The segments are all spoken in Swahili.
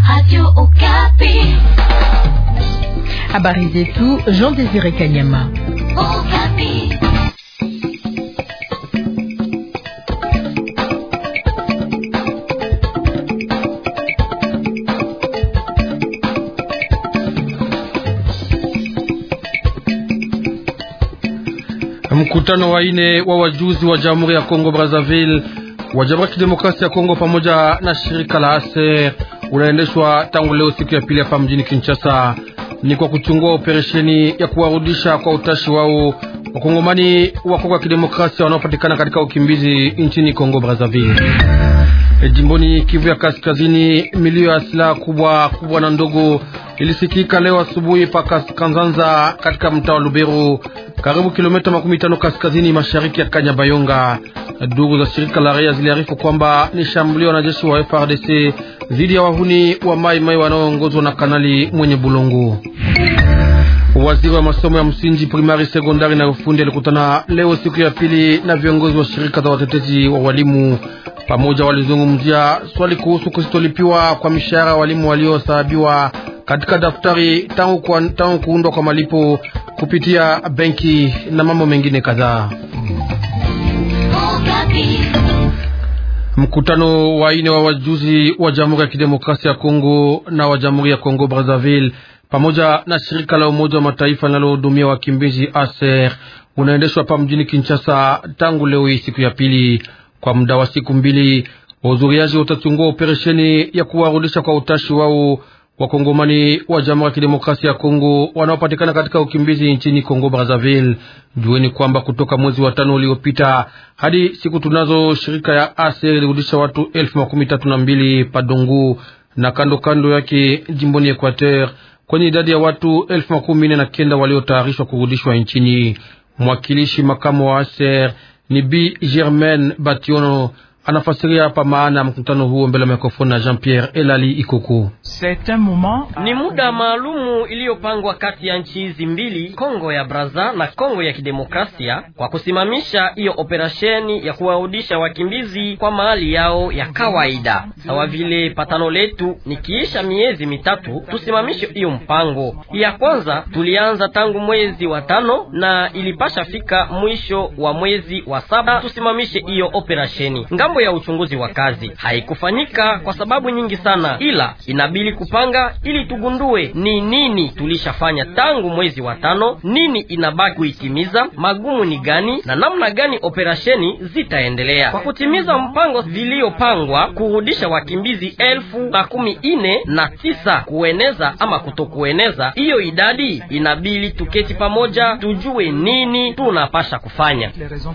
Habari zetu Jean Désiré Kanyama. Mkutano wa ine wa wajuzi wa Jamhuri ya Kongo Brazzaville wa Jamhuri ya Kidemokrasia ya Kongo pamoja na shirika la ASER unaendeshwa tangu leo siku ya pili hapa mjini Kinshasa. Ni kwa kuchungua operesheni ya kuwarudisha kwa utashi wao wakongomani wa Kongo ya Kidemokrasia wanaopatikana katika ukimbizi nchini Kongo Brazzaville. E, jimboni Kivu ya Kaskazini, milio ya silaha kubwa kubwa na ndogo ilisikika leo asubuhi pa Kanzanza katika mtaa wa Lubero, karibu kilomita makumi tano kaskazini mashariki ya Kanyabayonga. Duru za shirika la raia ziliarifu kwamba ni shambulio wanajeshi wa FRDC dhidi ya wahuni wa Mai Mai wanaoongozwa na Kanali mwenye Bulongo. Waziri wa masomo ya msingi, primari, sekondari na ufundi alikutana leo siku ya pili na viongozi wa shirika za watetezi wa walimu. Pamoja walizungumzia swali kuhusu kusitolipiwa kwa mishahara walimu waliosahabiwa katika daftari tangu, kwa, tangu kuundwa kwa malipo kupitia benki na mambo mengine kadhaa. Mkutano wa ine wa wajuzi wa Jamhuri ya Kidemokrasia ya Kongo na wa Jamhuri ya Kongo Brazzaville pamoja na shirika la Umoja wa Mataifa linalohudumia wakimbizi ASER unaendeshwa hapa mjini Kinshasa tangu leo hii siku ya pili. Kwa muda wa siku mbili, wahudhuriaji watachungua operesheni ya kuwarudisha kwa utashi wao wakongomani wa Jamhuri ya Kidemokrasia ya Kongo wanaopatikana katika ukimbizi nchini Kongo Brazzaville. Jueni kwamba kutoka mwezi wa tano uliopita hadi siku tunazo, shirika ya ASER ilirudisha watu elfu makumi tatu na mbili Padongo na kando kando yake jimboni Equateur kwenye idadi ya watu elfu makumi nne na kenda waliotayarishwa kurudishwa nchini. Mwakilishi makamu wa ASER ni Bi Germaine Bationo anafasiria hapa maana ya mkutano huo mbele ya mikrofoni na Jean Pierre Elali Ikoko. Ni muda maalumu iliyopangwa kati ya nchi hizi mbili, Kongo ya Braza na Kongo ya Kidemokrasia, kwa kusimamisha hiyo operasheni ya kuwarudisha wakimbizi kwa mahali yao ya kawaida. Sawa vile patano letu ni kiisha miezi mitatu tusimamishe hiyo mpango. Ya kwanza tulianza tangu mwezi wa tano na ilipasha fika mwisho wa mwezi wa saba tusimamishe hiyo operasheni. Ngambo ya uchunguzi wa kazi haikufanyika kwa sababu nyingi sana, ila inabidi kupanga ili tugundue ni nini tulishafanya tangu mwezi wa tano, nini inabaki kuitimiza, magumu ni gani na namna gani operasheni zitaendelea kwa kutimiza mpango viliyopangwa kurudisha wakimbizi elfu makumi ine na tisa kueneza ama kutokueneza hiyo idadi. Inabidi tuketi pamoja tujue nini tunapasha kufanya.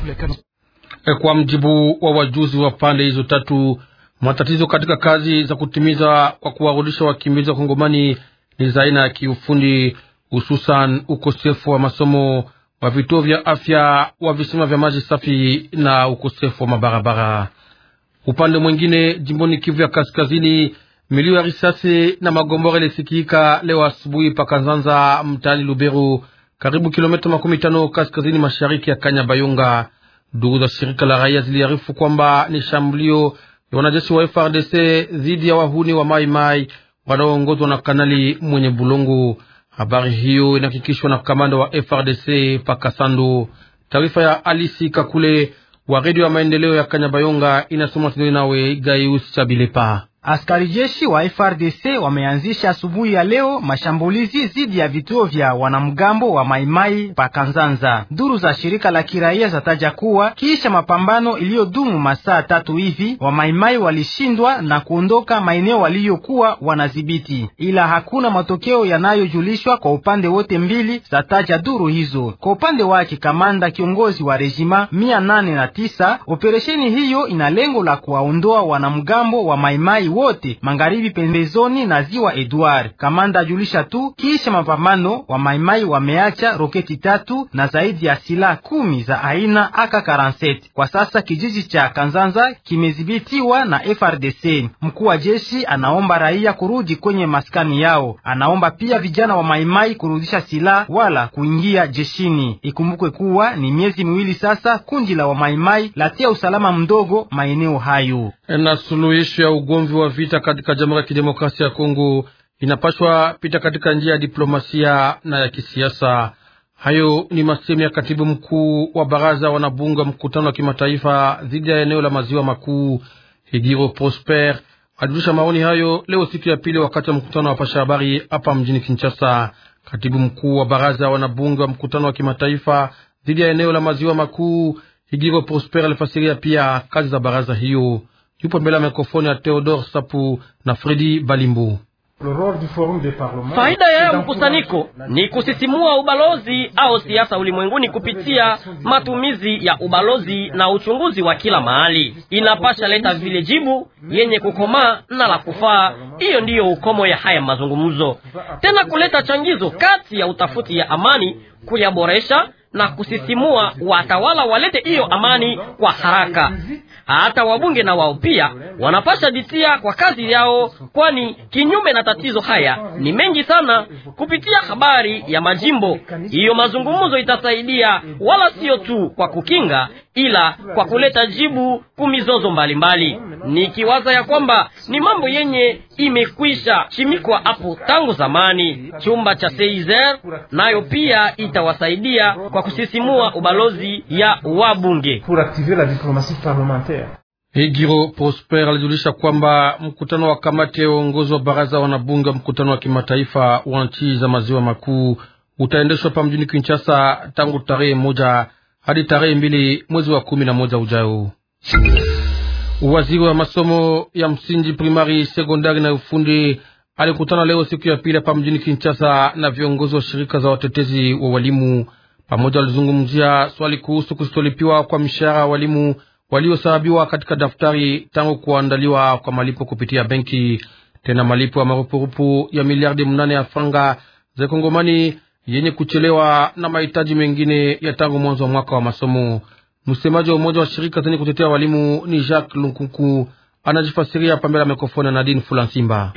Kwa mjibu wa wajuzi wa pande hizo tatu, matatizo katika kazi za kutimiza kwa kuwarudisha wakimbizi wa Kongomani ni za aina ya kiufundi, hususan ukosefu wa masomo, wa vituo vya afya, wa visima vya maji safi na ukosefu wa mabarabara. Upande mwingine, jimboni Kivu ya Kaskazini, milio ya risasi na magombora ilisikika leo asubuhi Pakanzanza, mtaani Lubero, karibu kilomita makumi tano kaskazini mashariki ya Kanyabayonga. Ndugu za shirika la raia ziliarifu kwamba ni shambulio ya wanajeshi wa FRDC dhidi ya wahuni wa Mai Mai wanaoongozwa na Kanali mwenye Bulongo. Habari hiyo inahakikishwa na kamanda wa FRDC Pakasando. Taarifa ya Alisi Kakule wa redio ya maendeleo ya Kanyabayonga inasoma Sidoni nawe Gaius Chabilepa. Askari jeshi wa FRDC wameanzisha asubuhi ya leo mashambulizi dhidi ya vituo vya wanamgambo wa Maimai pa Kanzanza. Duru za shirika la kiraia zataja kuwa kisha mapambano iliyodumu masaa tatu hivi, wa Maimai walishindwa na kuondoka maeneo waliyokuwa wanadhibiti, ila hakuna matokeo yanayojulishwa kwa upande wote mbili, zataja duru hizo. Kwa upande wake, kamanda kiongozi wa rejima mia nane na tisa, operesheni hiyo ina lengo la kuwaondoa wanamgambo wa Maimai wote magharibi pembezoni na ziwa Edward. Kamanda ajulisha tu kisha mapambano wa maimai wameacha roketi tatu na zaidi ya silaha kumi za aina AK47. Kwa sasa kijiji cha Kanzanza kimedhibitiwa na FRDC. Mkuu wa jeshi anaomba raia kurudi kwenye maskani yao. Anaomba pia vijana wa maimai kurudisha silaha wala kuingia jeshini. Ikumbukwe kuwa ni miezi miwili sasa kundi la wamaimai latia usalama mdogo maeneo hayo. Na suluhisho ya ugomvi wa vita katika Jamhuri ya Kidemokrasia ya Kongo inapashwa pita katika njia ya diplomasia na ya kisiasa. Hayo ni masemi ya katibu mkuu wa baraza wanabunga mkutano wa kimataifa dhidi ya eneo la maziwa makuu. Higiro Prosper alijulisha maoni hayo leo siku ya pili wakati wa mkutano wa pasha habari hapa mjini Kinshasa. Katibu mkuu wa baraza wanabunge wa mkutano wa kimataifa dhidi ya eneo la maziwa makuu Higiro Prosper alifasiria pia kazi za baraza hiyo. Yupo mbele ya mikrofoni ya Theodore Sapu na Fredi Balimbu. Faida ya mkusanyiko ni kusisimua ubalozi au siasa ulimwenguni kupitia matumizi ya ubalozi na uchunguzi wa kila mahali. Inapasha leta vile jibu yenye kukomaa na la kufaa. Hiyo ndiyo ukomo ya haya mazungumzo, tena kuleta changizo kati ya utafuti ya amani, kuyaboresha na kusisimua watawala walete hiyo amani kwa haraka. Hata wabunge na wao pia wanapasha jitia kwa kazi yao, kwani kinyume na tatizo haya ni mengi sana. Kupitia habari ya majimbo, hiyo mazungumzo itasaidia wala sio tu kwa kukinga, ila kwa kuleta jibu kumizozo mbalimbali, nikiwaza ya kwamba ni mambo yenye imekwisha chimikwa hapo tangu zamani. Chumba cha Seizer nayo pia itawasaidia kwa kusisimua ubalozi ya wabunge. Higiro Prosper alijulisha kwamba mkutano wa kamati ya uongozi wa baraza wanabunge wa mkutano wa kimataifa wa nchi za maziwa makuu utaendeshwa pa mjini Kinshasa tangu tarehe moja hadi tarehe mbili mwezi wa kumi na moja ujao. Waziri wa masomo ya msingi, primari, sekondari na ufundi alikutana leo siku ya pili hapa mjini Kinshasa na viongozi wa shirika za watetezi wa walimu. Pamoja walizungumzia swali kuhusu kusitolipiwa kwa mishahara walimu waliosahabiwa katika daftari tangu kuandaliwa kwa malipo kupitia benki, tena malipo ya marupurupu ya miliardi mnane ya franga za Kongomani yenye kuchelewa na mahitaji mengine ya tangu mwanzo wa mwaka wa masomo. Msemaji wa umoja wa shirika zenye kutetea walimu ni Jacques Lunkunku anajifasiria pambela mikrofoni na Nadine Fulansimba.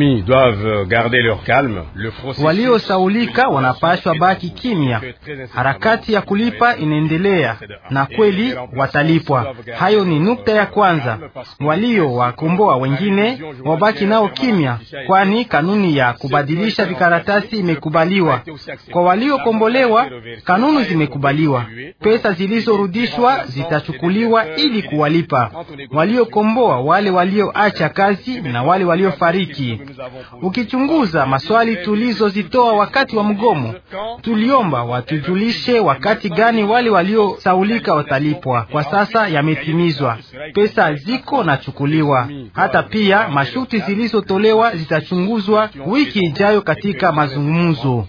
Waliosaulika wanapashwa baki kimya, harakati ya kulipa inaendelea na kweli watalipwa. Hayo ni nukta ya kwanza. Walio wakomboa wengine wabaki nao kimya, kwani kanuni ya kubadilisha vikaratasi imekubaliwa. Kwa waliokombolewa, kanuni zimekubaliwa, pesa zilizorudishwa zitachukuliwa ili kuwalipa waliokomboa wale walioacha kazi na wale waliofariki. Ukichunguza maswali tulizozitoa wakati wa mgomo, tuliomba watujulishe wakati gani wale waliosaulika watalipwa. Kwa sasa yametimizwa, pesa ziko nachukuliwa. Hata pia masharti zilizotolewa zitachunguzwa wiki ijayo katika mazungumzo.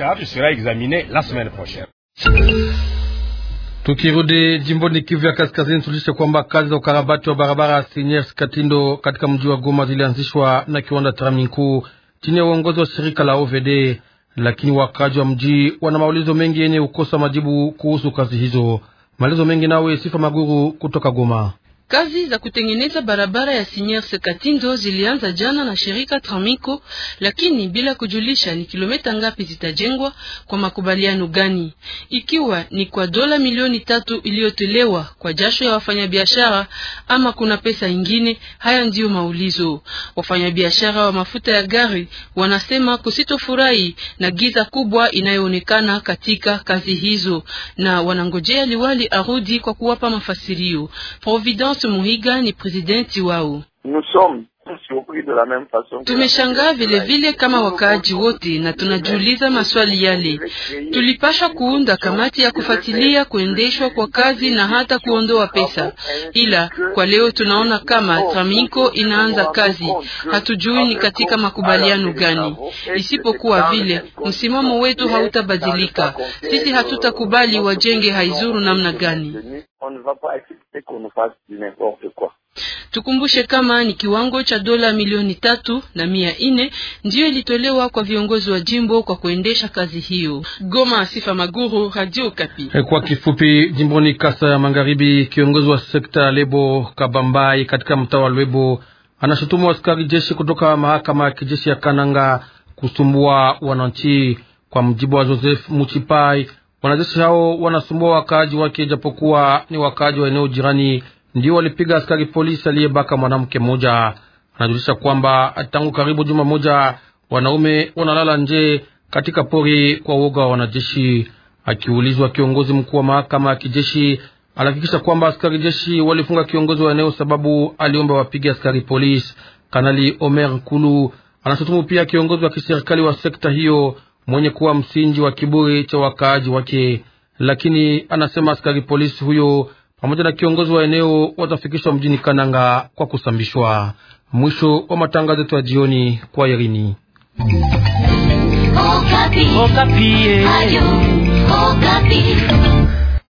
Tukirudi jimboni Kivu ya Kaskazini, tulishe kwamba kazi za ukarabati wa barabara Siniers Katindo katika mji wa Goma zilianzishwa na kiwanda Traminku chini ya uongozi wa shirika la OVD, lakini wakaji wa mji wana maulizo mengi yenye kukosa majibu kuhusu kazi hizo. Maelezo mengi nawe Sifa Maguru kutoka Goma. Kazi za kutengeneza barabara ya Siniers Katindo zilianza jana na shirika Tramiko, lakini bila kujulisha ni kilomita ngapi zitajengwa kwa makubaliano gani, ikiwa ni kwa dola milioni tatu iliyotolewa kwa jasho ya wafanyabiashara ama kuna pesa ingine. Haya ndiyo maulizo. Wafanyabiashara wa mafuta ya gari wanasema kusitofurahi na giza kubwa inayoonekana katika kazi hizo, na wanangojea liwali arudi kwa kuwapa mafasirio. Providence Muhiga ni presidenti wao. Tumeshangaa vile vile kama wakaaji wote, na tunajiuliza maswali yale. Tulipasha kuunda kamati ya kufuatilia kuendeshwa kwa kazi na hata kuondoa pesa, ila kwa leo tunaona kama Traminko inaanza kazi, hatujui ni katika makubaliano gani. Isipokuwa vile msimamo wetu hautabadilika, sisi hatutakubali wajenge haizuru namna gani. Tukumbushe kama ni kiwango cha dola milioni tatu na mia nne ndiyo ilitolewa kwa viongozi wa jimbo kwa kuendesha kazi hiyo. Goma, Sifa Maguru, Radio Kapi. Kwa kifupi, jimboni Kasa ya Magharibi, kiongozi wa sekta ya Lebo Kabambai katika mtaa wa Lwebo anashutumu askari jeshi kutoka mahakama ya kijeshi ya Kananga kusumbua wananchi. Kwa mjibu wa Joseph Muchipai, wanajeshi hao wanasumbua wakaaji wake, japokuwa ni wakaaji wa eneo jirani ndio walipiga askari polisi aliyebaka mwanamke mmoja. anajulisha kwamba tangu karibu juma moja wanaume wanalala nje katika pori kwa uoga wa wanajeshi. Akiulizwa, kiongozi mkuu wa mahakama ya kijeshi alihakikisha kwamba askari jeshi walifunga kiongozi wa eneo sababu aliomba wapige askari polisi. Kanali Omer Kulu anashutumu pia kiongozi wa kiserikali wa sekta hiyo mwenye kuwa msingi wa kiburi cha wakaaji wake, lakini anasema askari polisi huyo pamoja na kiongozi wa eneo watafikishwa mjini Kananga kwa kusambishwa. Mwisho wa matangazo yetu ya jioni kwa Irini. Okapi. Okapi. Ayo, Okapi.